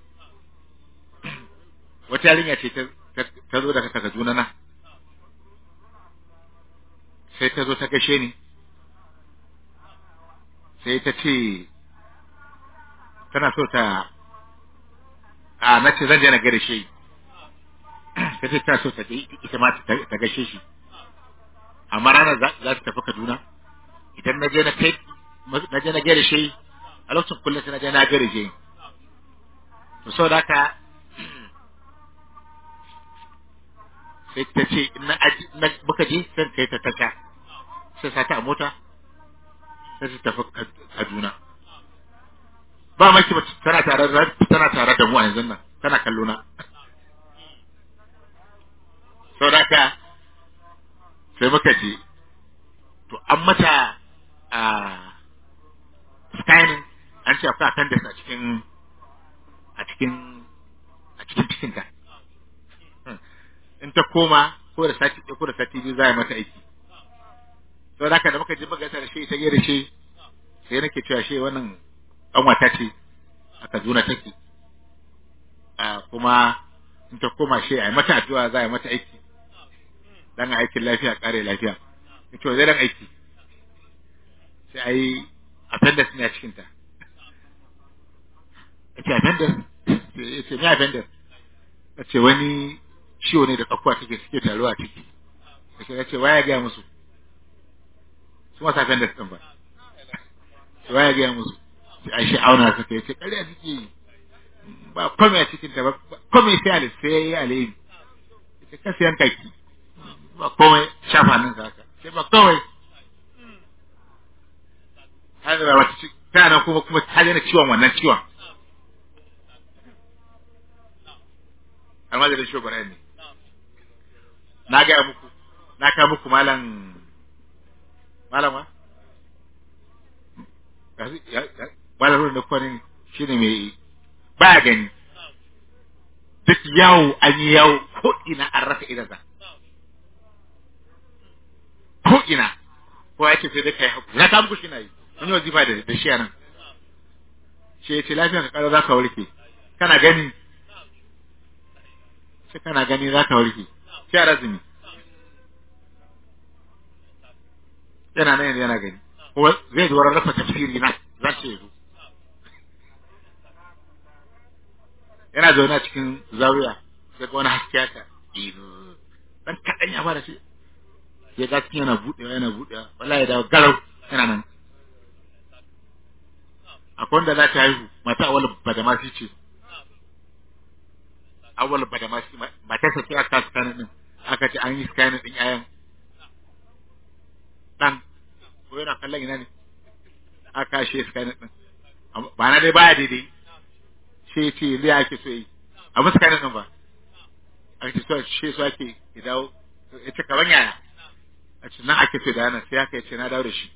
C: wata yarinya ce ta ta- ta zo daga Kaduna na sai ta zo ta gashe ni sai ta ce tana so ta a na ce zan je na gare shi ta ce tana so ta je ita ma ta ta gashe shi amma ranar za za ta tafi Kaduna idan na je na kai na je na gare shi a lokacin kullum sai na je na gare shi to saboda haka sai ta ce in na aji na muka je sai kai ta taka sai sa ta a mota sai ta tafi Kad- Kaduna ba maki ba tana tare da tana tare da mu a yanzu nan tana kallo na sau da ka sai muka je to an mata a scanning an ce akwai appendix a cikin a cikin a cikin cikinta in ta koma ko da sati ɗaya ko da sati biyu za a yi mata aiki sau da haka da muka je muka gasa da shi ta da shi sai nake cewa shi wannan ƙanwata ce a Kaduna take a kuma in ta koma shi a yi mata addu'a za a yi mata aiki dan aikin lafiya kare lafiya in ce zai dan aiki sai a yi appendix ne a cikinta ya ce appendix ya ce me appendix ya ce wani ciwo ne da tsakuwa take suke taruwa a ciki ya ce ya ce waya gaya musu su masu appendix ɗin ba sai waya gaya musu sai a shi auna suka ya ce ƙarya suke yi ba kome a cikinta ba kome sai ale sai ya yi alheri ya ce kasa yanka ki ba komai shafa nan haka sai ba komai har da wata ci ta nan kuma kuma ta daina ciwon wannan ciwon amma da shi bara ne na ga muku na ka muku malam malama malam ruwan da kwanin shine mai ba gani duk yawo an yi yawo ko ina an rasa idansa ko ina ko ya ce sai dai kai hakuri na ta muku shi na yi mun yi wazifa da da shi nan shi ya ce lafiya ka kara za ka warke kana gani sai kana gani za ka warke sai a razumi yana nan yanzu yana gani kuma zai zuwa rasa tafsiri na za ce yazo yana zaune a cikin zawiya sai ga wani haske haka dan kaɗan ya fara shi sai ga cikin yana buɗewa yana buɗewa wallahi ya dawo garau yana nan akwai wanda za ta haihu mata awal badamasi ce awal badamasi matarsa ce aka scanning din aka ce an yi scanning din yayan dan ko yana kallon ina ne aka shi scanning din ba na dai baya daidai sai ce yanzu ya ake so yi a musu scanning din ba aka ce so shi so ake ya dawo ya ce kaman yaya a ce nan ake so da yana sai aka ce na dawo da shi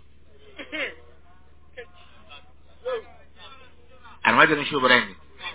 C: almajirin shi ne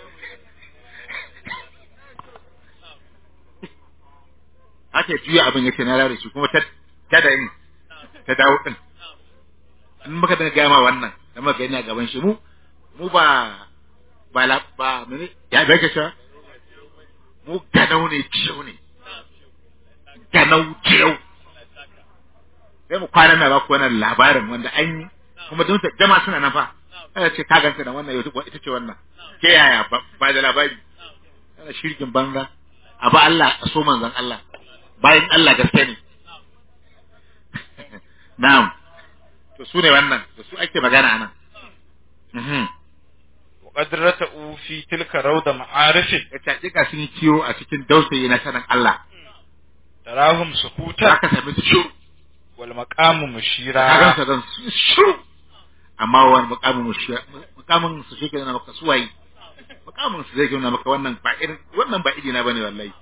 C: aka juya abin ya ce na dawo da shi kuma ta da yin ta dawo din in muka daga gama wannan da muka gani a gaban shi mu mu ba ba la ba mene ya bai ka sha mu ganau ne ciyau ne ganau ciyau sai mu kwana na ba ku wannan labarin wanda an yi kuma don jama suna nan fa ana ce ka ganta da wannan yau ita ce wannan ke yaya ba da labari ana shirkin banza a ba Allah a so manzon Allah bayan Allah gaske ne na'am to su ne wannan da su ake magana anan mhm
A: وقد رتأوا في تلك روضة معارف
C: ya hakika sun yi kiyo a cikin dausayi na sanin Allah
A: تراهم
C: za
A: سكوتا
C: ka sami su shiru
A: والمقام
C: ka
A: مشيرا
C: gansa zan su shiru amma wani mukamin mu shi mukamin su shi ke nuna maka suwayi mukamin su zai ke nuna maka wannan ba irin wannan ba idina bane wallahi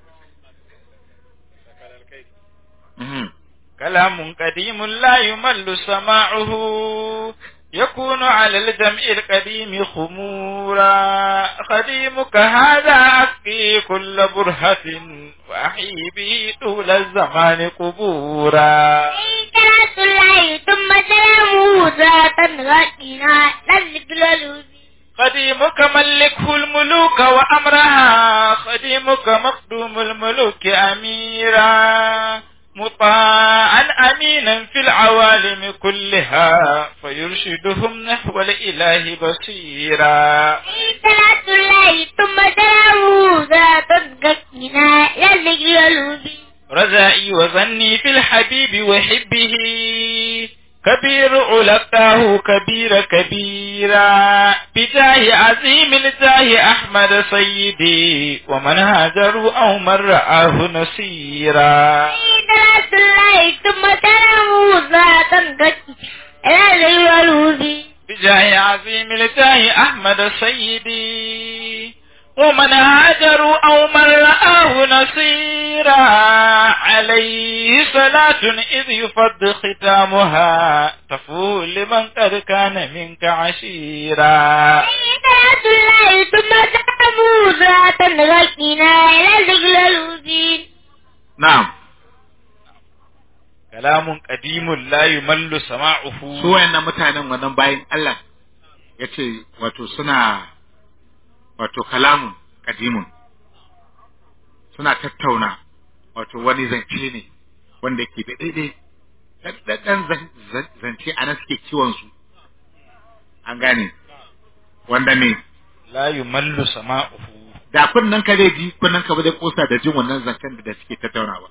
C: mhm
A: كلام قديم لا يمل سماعه يكون على الجمع القديم خمورا خديمك هذا أسقي كل برهة وأحيي به طول الزمان قبورا
B: صلاة الله ثم سلامه ذات غدنا نزل الوزي
A: خديمك ملكه الملوك وأمرها خديمك مخدوم الملوك أميرا مطاعا أمينا في العوالم كلها فيرشدهم نحو الإله بصيرا
B: صلاة الله ثم سلامه ذات غدنا نزل الوزي
A: رجائي وظني في الحبيب وحبه كبير علقاه كبير كبيرا بجاه عظيم الجاه أحمد سيدي ومن هاجروا أو من رآه نصيرا
B: صلاة الله ثم سلامه ذات غدنا إلى ذكر الوفي
A: بجاه عظيم التاه أحمد سيدي ومن هاجروا أو من رآه نصيرا عليه صلاة إذ يفض ختامها تفول لمن قد كان منك عشيرا
B: صلاة الله ثم سلامه صلاة غيثنا إلى ذكر الوفي
C: na'am
A: كلام قديم لا يمل سماعه
C: su wayannan mutanen wannan bayin Allah yace wato suna wato kalamun kadimun suna tattauna wato wani zance ne wanda yake da daidai daddaɗan zance a nan suke kiwon su an gane wanda ne
A: لا يمل سماعه
C: da kunnen ka zai ji kunnen ka ba zai kosa da jin wannan zancen da suke tattaunawa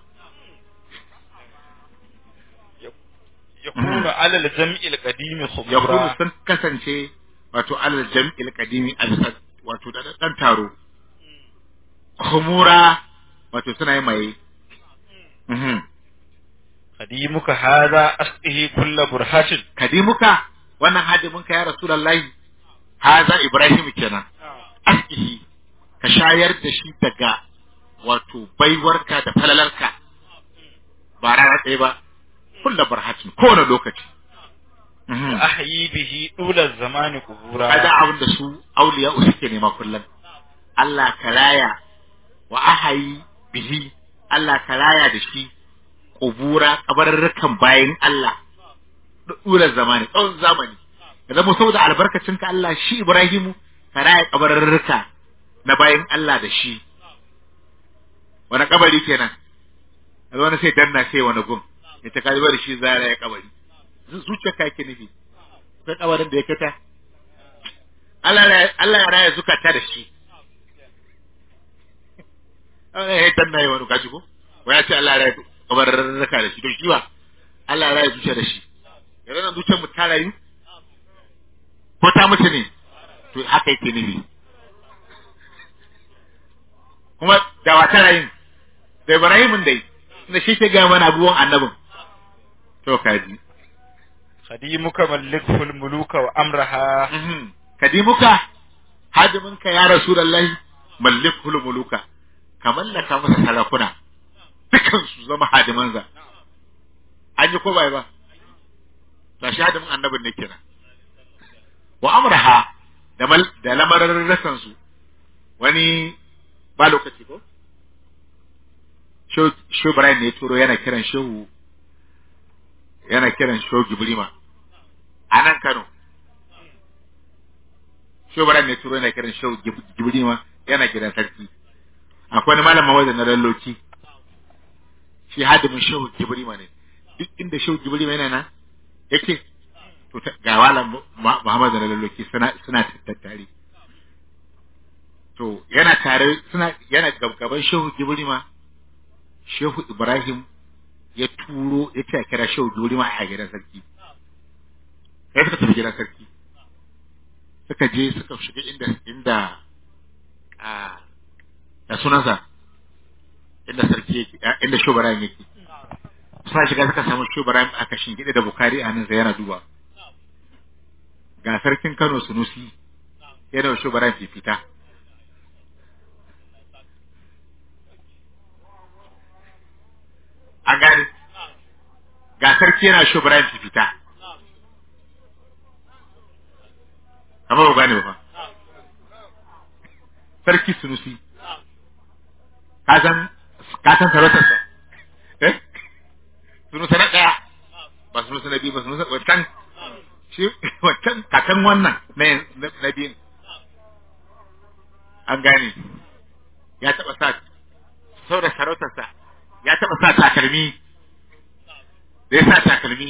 A: يكون على الجمع القديم
C: ya
A: خبرا
C: sun kasance wato alal jam'il qadimi a bisa wato da dan taro khumura wato suna yi mai mhm
A: قديمك هذا أسقه كل برهة
C: kadimuka wannan hadiminka ya rasulullahi haza ibrahim kenan askihi ka shayar da shi daga wato baiwarka da falalarka ba rana ɗaya ba kulla barhatin kowane lokaci Mhm.
A: أحيي به طول الزمان
C: kaga
A: قبورا
C: abin da su auliya suke nema kullum Allah ka raya wa ahayi bihi Allah ka raya da shi kubura kabarurrukan bayan Allah dura zamani tsawon zamani da zama saboda albarkacin ka Allah shi Ibrahimu ka raya kabarurruka na bayan Allah da shi wani kabari kenan yanzu wani sai danna sai wani gun ita ka da shi za a raya kabari zuciyar ka yake nufi akwai kabarin da ya kita Allah ya Allah ya raya zukata da shi Allah ya danna yi wani kaji ko wai ya ce Allah ya raya kabarin raka da shi to shi ba Allah ya raya zuciya da shi yanzu nan zuciyar mu ta rayu ko ta mutu ne to haka yake nufi kuma da wata rayin da Ibrahimin dai da shi ke gaya mana abubuwan annabin to kaji
A: خديمك ملكه الملوك وأمرها
C: Mhm. kadimuka hadiminka ya rasulullahi mallikul muluka ka mallaka masa sarakuna dukan su zama hadimansa an yi ko bai ba ga shi hadimin annabin ne kenan wa amraha da mal da lamarin rasan su wani ba lokaci ko Shehu Ibrahim ne ya turo yana kiran Shehu yana kiran Shehu Gibrima a nan Kano Shehu Ibrahim ne ya turo yana kiran Shehu Gib- Gibrima yana kiran sarki akwai wani malam mawada na lalloki shi hadimin Shehu Gibrima ne duk inda Shehu Gibrima yana nan yake to ta- ga malam Mu- Muhammad na lalloki suna suna tattare to yana tare suna yana gabgaban Shehu Gibrima Shehu Ibrahim ya turo ya ce a kira Shehu Gibrima a gidan sarki sai suka tafi gidan sarki suka je suka shiga inda inda a da sunansa inda sarki yake a- inda Shehu Ibrahim yake suna shiga suka samu Shehu Ibrahim aka shingide da Bukari a nan yana duba ga sarkin Kano Sunusi yana wa Shehu Ibrahim fifita an gane ga sarki yana Shehu Ibrahim fifita amma ba gane ba fa sarki Sunusi ka san ka san sarautarsa eh sunusa na ɗaya ba sunusa na biyu ba sunusa wancan shi wancan kakan wannan na yin- na na biyun an gane ya taɓa sa sau da sarautarsa ya taɓa sa takalmi da ya sa takalmi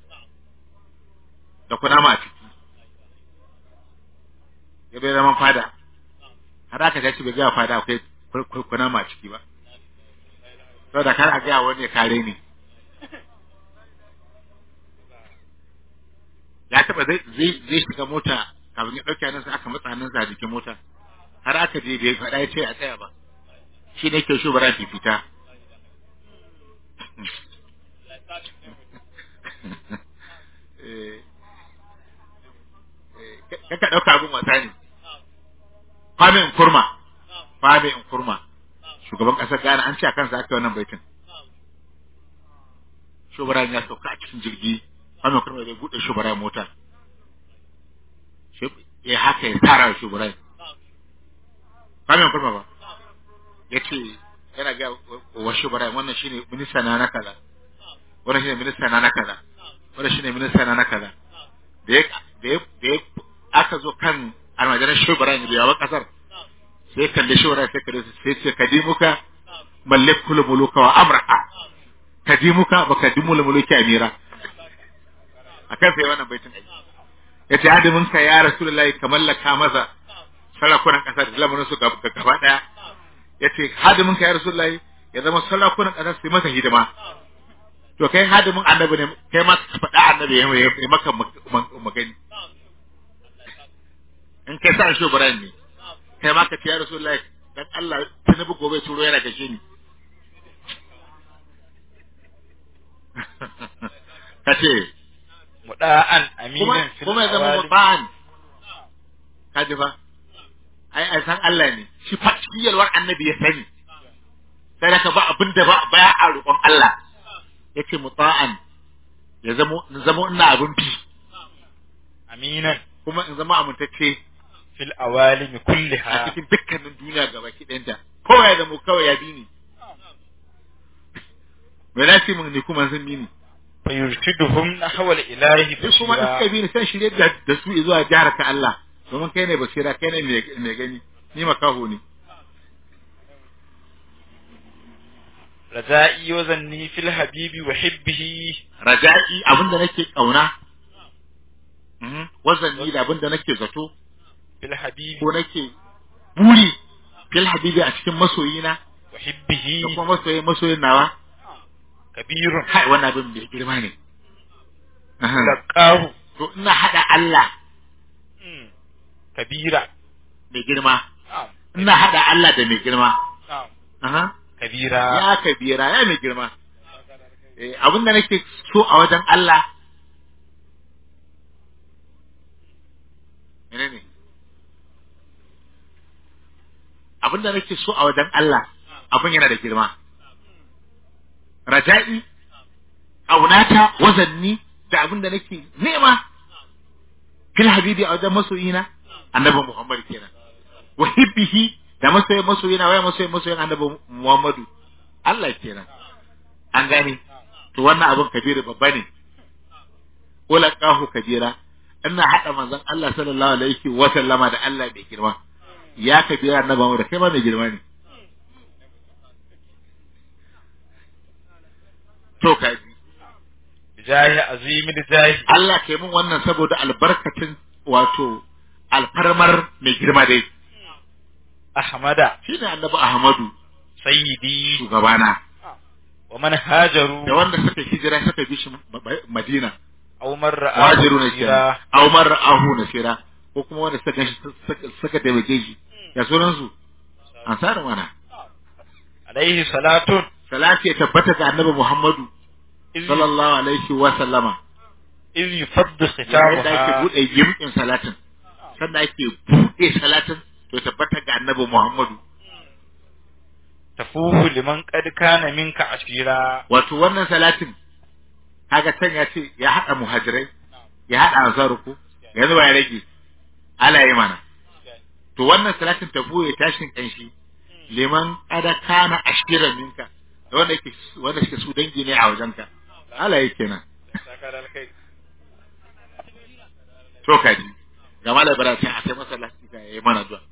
C: da kunama a ciki ya bai zaman fada har aka gaci bai gaya fada akwai kur- kur- kunama a ciki ba saboda kar a gaya wani ya kare ni ya taba zai zai zai shiga mota kafin ya dauke nan sai aka matsa hannunsa a jikin mota har aka je bai faɗa ya ce a tsaya ba shi ne ke shubara fifita Eh, ka ka dauka abin wasa ne Kwame Nkrumah Kwame Nkrumah shugaban kasar Ghana an ce a kansa aka yi wannan baitin shugaban ya sauka a cikin jirgi Kwame Nkrumah zai bude shugaban mota ya haka ya tsara shugaban Kwame Nkrumah ba ya ce yana ga wa shugaban wannan shine minista na na kaza wannan shine minista na na kaza wannan shine minista na na kaza da ya da ya da ya aka zo kan almajiran shugaban da yawan kasar sai kalli shugaban sai kalli sai ce kadimuka malakul muluka wa amra'a kadimuka ba kadimul muluki amira akan sai wannan baitin aiki yace hadimin ka ya rasulullahi ka mallaka maza sarakunan kasar da lamarin su gaba gaba daya yace hadimin ka ya rasulullahi ya zama sarakunan kasar su masa hidima to kai hadimin annabi ne kai ma ka faɗa annabi ya yi maka magani in kai sa shi Ibrahim ne kai ma ka ce ya rasulullahi dan Allah tunubu gobe turo yana gashe ni kace
A: muda'an
C: kuma
A: aminan fil
C: kuma ya zama
A: awali.
C: muta'an kaji fa ai ai san Allah ne shi fa shi yalwar annabi ya sani sai da ka ba abin da ba baya a roƙon Allah yace muta'an ya zama in zama ina abin bi
A: aminan
C: kuma in zama amintacce
A: fil awalimi
C: a
A: kulliha
C: cikin dukkanin duniya gaba ki ɗanta kowa ya zama kawai ya bi ni me na ce mun ni kuma sun bi ni
A: fa yurshiduhum nahwa al-ilahi
C: sai kuma in suka
A: bashira
C: bi ni sai shirye da da su zuwa jihar ka Allah domin kai ne basira kai ne mai- mai gani ni makaho ne
A: raja'i wa zanni fil habibi wa hibbihi
C: raja'i abinda nake kauna Mhm. wazanni da abinda nake zato
A: fil habibi
C: ko nake buri fil habibi a cikin masoyina
A: wa hibbihi
C: da kuma masoyin masoyin nawa
A: kabirun
C: kai wannan abin bai girma ne Aha.
A: laqahu
C: to ina hada Allah
A: Mm. kabira
C: mai girma
A: na'am
C: ina hada Allah da mai girma
A: na'am
C: Aha.
A: kabira
C: ya kabira ya mai girma eh abinda nake so a wajen Allah menene abinda nake so a wajen Allah abin yana da girma raja'i aunata wazanni da abinda nake nema fil habibi a wajen masoyina annabi Muhammad kenan wa hibbihi da masoyin masoyina waya masoyin masoyin annabi Muhammadu Allah kenan an gane to wannan abin kabiru babba ne ulaqahu kabira ina hada manzon Allah sallallahu alaihi wa sallama da Allah mai girma ya kabira annabi Muhammad kai ma mai girma ne to kaji
A: bijahi azimi jahi
C: Allah ke mun wannan saboda albarkacin wato alfarmar mai girma dai
A: ahmada
C: shine annabi Ahmadu
A: sayyidi
C: shugabana
A: wa man hajaru
C: da wanda suka hijira suka bi shi Ma- Ma- Madina
A: aw man ra'a
C: wajiru ne
A: basira,
C: kenan aw man ra'ahu nasira ko kuma wanda suka ganshi suka- suka taimake shi ya sunan su ansar mana
A: alaihi salatun
C: salati ya tabbata ga annabi Muhammadu
A: iz
C: sallallahu alaihi wa sallama
A: iz yufaddu
C: yayin da ake
A: khitabuha
C: bude yimkin salatin sannan ake bude salatin to tabbata ga annabi Muhammadu
A: tafuhu liman qad kana minka ashira
C: wato wannan salatin kaga can ya ce ya hada muhajirai ya hada ansaruku yanzu ba ya rage ala yi mana to wannan salatin ta buye tashin kanshi liman kada kana ashiran minka da wanda yake wanda suke su dangi ne a wajenka ala yi kenan to kaji ga malam bara sai a sai masallaci ka yayi mana zuwa